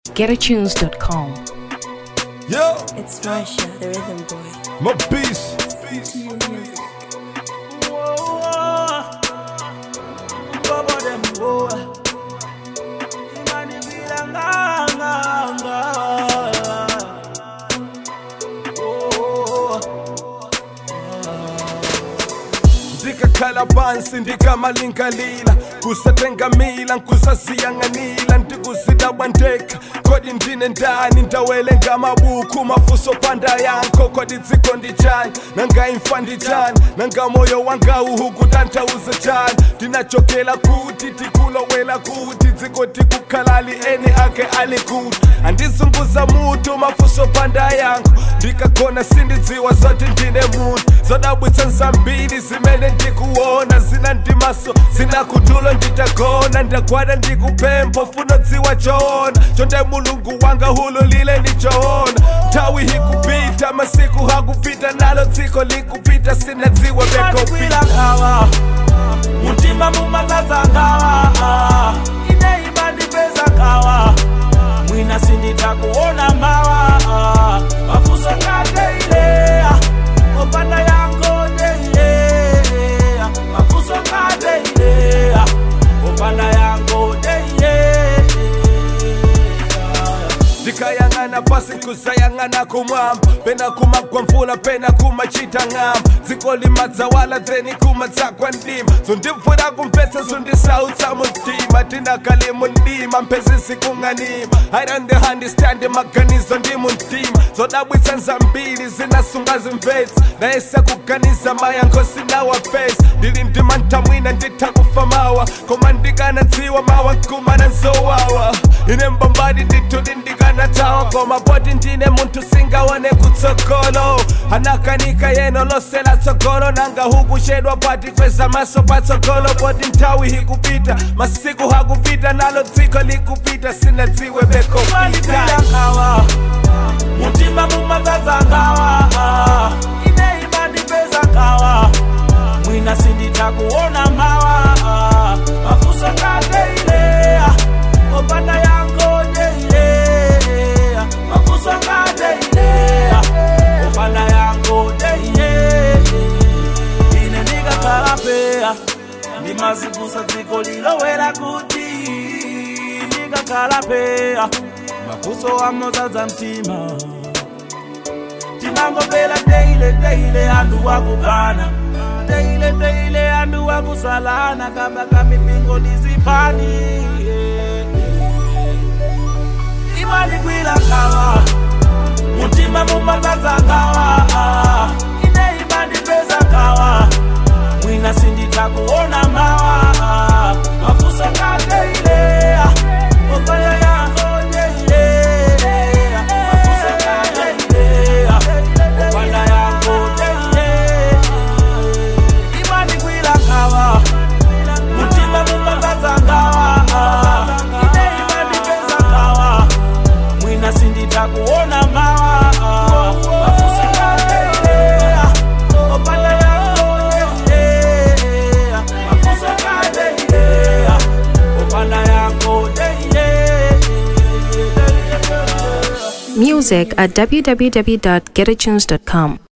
GetAtunes.com. Yo, It's Marsha, the rhythm boy. my beast. ndikakhala phansi ndikamalingalila kusatengamila nkusasiyanganila ndikusidabwa ndekha kodi ndine ndani ndawele ngamabuku mafuso panda yankho kodi dziko ndijani nangayimfa ndijani nangamoyo wangawu kutantauze jani ndinachokela kuti tikulowela kuti dziko tikukhalali eni ake ali kuti andizunguza mutu mafuso panda yankho ndikagona sindidziwa zoti ndine munthu zodabwitsa nzambiri zimene ndikuona zina ndimaso zina kutulo nditagona ndagwada ndikupempho funo dziwa choona chonde mulungu wanga hululile ndichoona nthawi hikupita masiku hakupita nalo dziko likupita sinadziwa bekopita kwilakawa mutima mumakazangawa ine imandipeza kawa mwina sinditakuona mawa mafuso ngateilea opanda yango deilea mafuso ngateilea opanda yango deilea ndikayang'ana pasi kusayang'ana kumwamba pena kumagwa mvula pena kumachita ng'amba dziko limadzawala theni kumadzagwa ndima zondimvura kumvetsa zondisautsa mumtima tinakali mundima mphezisi kung'anima i don't understand maganizo ndi mumtima zodabwitsa nzambiri zinasunga zimvetsa nayesa kuganiza mayankho sinawapesa ndili ndima ntamwina nditha kufa mawa koma ndikanadziwa mawa nkumana nzowawa ine mbambadi nditudi ndikanatawa koma poti ndine munthu singaone kutsogolo anakanika yeno lose latsogolo nanga hukuchedwa pati kweza maso patsogolo poti nthawi hikupita masiku hakupita nalo dziko likupita sinadziwe bekopita mandipelakawa mutima mumakazangawa ine imandipeza kawa mwina sinditakuona mawa mafuso ngateilea opanda yango deilea mafuso ngateilea opanda yango deilea ine ndikakalapeya ndimazivusa dziko lilowera kuti ndikakalapeya mafuso amozadza mtima tinangopela teile teile andu wakukana teile teile andu wakusalana kamba kamipingo ndizipani imani kwila kawa mutima mumakazangawa ine imani peza kawa mwina sinditakuona mawa mafuso ngateilea opaya yango deilea mafuso ngateilea opanda yango deilea imani kwila kawa mutima mumakazangawa ine imani peza kawa mwina sinditakuona mawa mafuso ngateilea opanda yango deilea mafuso ngateilea opanda yango deilea Music at www.getatunes.com.